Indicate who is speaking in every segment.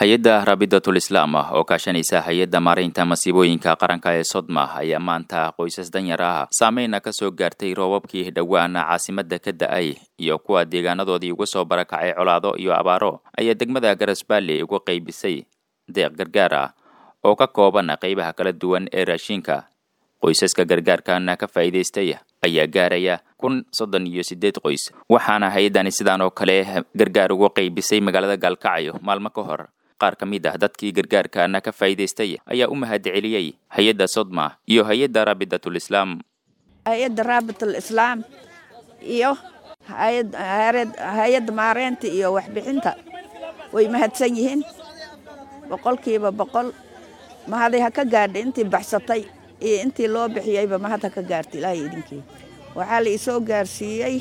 Speaker 1: hay-adda raabidatul islaam ah oo kaashanaysa hay-adda maaraynta masiibooyinka qaranka ee sodma ayaa maanta qoysas danyar ah saameyna ka soo gaartay roobabkii dhowaana caasimadda ka da-ay iyo kuwa deegaanadoodii uga soo barakacay colaado iyo abaaro ayaa degmada garasbaalley uga qaybisay deeq gargaar ah oo ka kooban qaybaha kala duwan ee raashinka qoysaska gargaarkana ka faa'iidaystay ayaa gaaraya kun soddon iyo siddeed qoys waxaana hay-addani sidaan oo kale gargaar uga qaybisay magaalada gaalkacyo maalmo ka hor qaar ka mid ah dadkii gargaarkana ka faa'iidaystay ayaa u mahad celiyey hay-adda sodma iyo hay-adda raabidatul islaam
Speaker 2: hay-adda raabitul islaam iyo hay-adda maareynta iyo waxbixinta way mahadsan yihiin boqolkiiba boqol mahaday ha ka gaadha intii baxsatay iyo intii loo bixiyeyba mahad ha ka gaarta ilaahay idinkii waxaa la isoo gaarsiiyey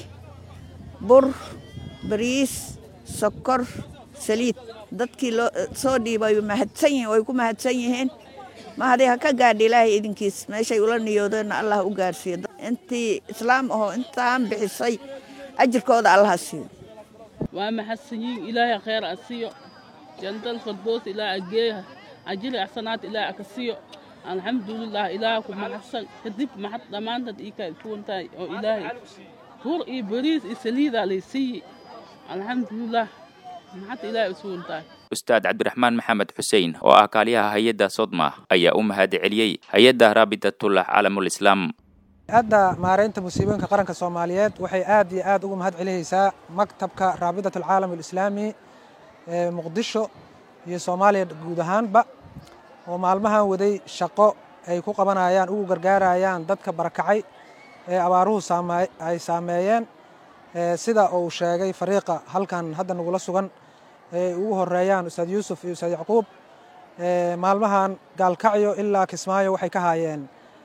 Speaker 2: bur bariis sokor saliid dadkii loo soo dhiibay mahadsan yihiin way ku mahadsan yihiin mahaday ha ka gaadha ilaahay idinkiis meeshay ula niyoodeenna allah u gaarsiiyo intii islaam ahoo intaan bixisay ajirkooda allaha siiyo
Speaker 3: waa mahadsan yihiin ilaahay khayr a siiyo jandal fardoos ilaa ageeha ajiri axsanaad ilaa aka siiyo alxamdulilah ilaaha ku mahadsan kadib maxad dhammaantaad ii kaa isuwan tahay oo ilaahay bur iyo bariis iyo saliidaa lay siiyi alxamdulilah maxad ilaahay isuwan tahay
Speaker 1: ustaad cabdiraxmaan maxamed xuseen oo ah kaaliyaha hay-adda sodma ayaa u mahad celiyey hay-adda raabidatullah caalamul islaam
Speaker 4: hay-adda maaraynta musiibooyinka qaranka soomaaliyeed waxay aad iyo aad ugu mahad celinaysaa maktabka raabidatul caalam alislaami ee muqdisho iyo soomaaliya guud ahaanba oo maalmahan waday shaqo ay ku qabanayaan ugu gargaarayaan dadka barakacay ee abaaruhu ay saameeyeen sida uu sheegay fariiqa halkan hadda nagula sugan ay ugu horeeyaan ustaad yuusuf iyo ustaad yacquub maalmahan gaalkacyo ilaa kismaayo waxay ka haayeen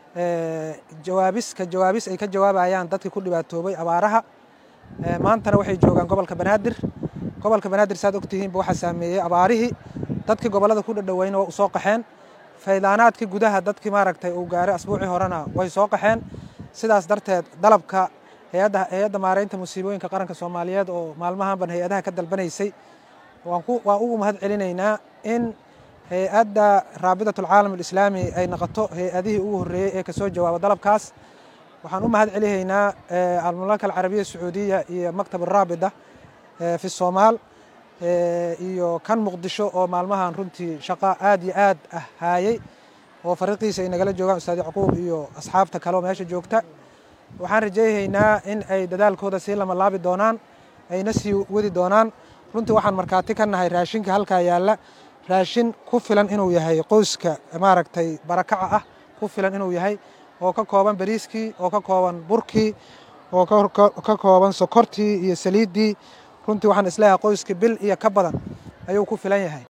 Speaker 4: jawaabis ka jawaabis ay ka jawaabayaan dadkii ku dhibaatoobay abaaraha maantana waxay joogaan gobolka banaadir gobolka banaadir saad ogtihiinba waxaa saameeyey abaarihii dadkii gobollada ku dhadhoweyna waa u soo qaxeen faydaanaadkii gudaha dadkii maaragtay uu gaaray asbuucii horena way soo qaxeen sidaas darteed dalabka hay-adda maaraynta musiibooyinka qaranka soomaaliyeed oo maalmahanban hay-adaha ka dalbanaysay waan ugu mahad celinaynaa in hay-adda raabidatul caalam alislaami ay noqoto hay-adihii ugu horreeyey ee kasoo jawaaba dalabkaas waxaan u mahad celihaynaa almamlaka alcarabiya sacuudiya iyo maktab araabida fi soomaal iyo kan muqdisho oo maalmahan runtii shaqo aad iyo aad ah haayey oo fariiqiisa ay nagala joogaan ustaad yacquub iyo asxaabta kale oo meesha joogta waxaan rajayhaynaa in ay dadaalkooda sii lama laabi doonaan ayna sii wadi doonaan runtii waxaan markhaati ka nahay raashinka halkaa yaalla raashin ku filan inuu yahay qoyska maaragtay barakaca ah ku filan inuu yahay oo ka kooban bariiskii oo ka kooban burkii oo ka kooban sokortii iyo saliiddii runtii waxaan isleeyahay qoyska bil iyo ka badan ayuu ku filan yahay